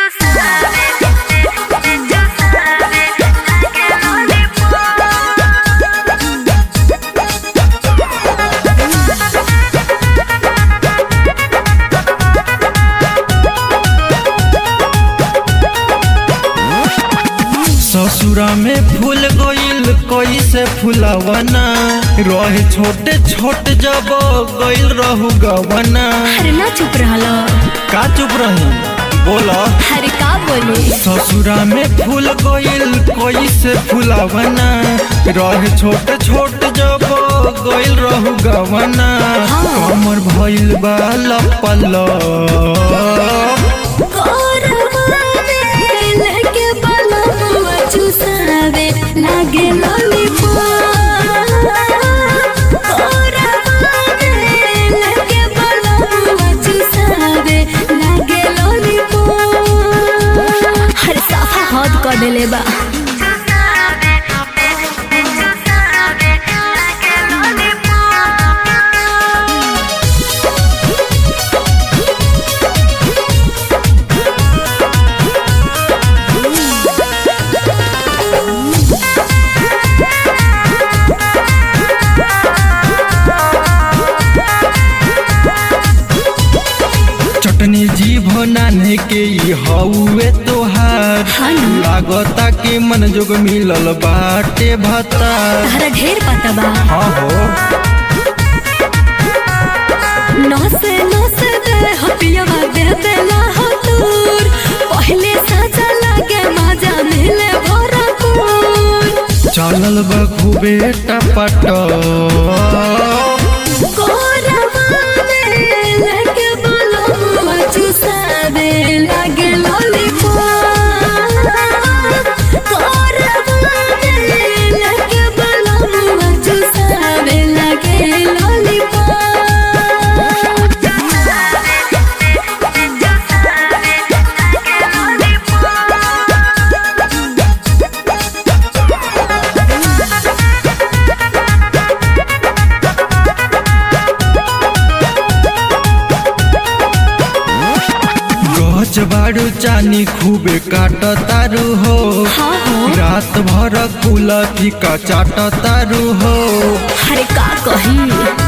ससुरा में फूल गइल कैसे फुलवना रहे छोटे छोटे जब गइल रहू गवना अरे ना चुप रहला का चुप रही बोला अरे का बोले ससुरा में फूल गइल कैसे फुलवना रहे छोटे छोटे जब गइल रहू गवना हाँ। कमर भइल बा लपल लागे हर साफा हद कर देले बा चटनी जीभ नाने के ई हउए तोहार हाँ ना। लागता के मन जोग मिलल बाटे भता तहरा ढेर पता बा हाँ हो नसे नसे दे हपियावा दे देला हो दूर पहले साजा लागे मजा मिले भरपूर चलल बा खूबे टपट कोरवा में लगे बोलो मुआ चुसावे लागे लॉलीपॉप कोरवा में लगे बोलो मुआ चुसावे लागे लॉलीपॉप गच बाड़ू चानी खूबे काट तारू हो हाँ हो रात भर कुल फीका चाट तारू हो अरे का कही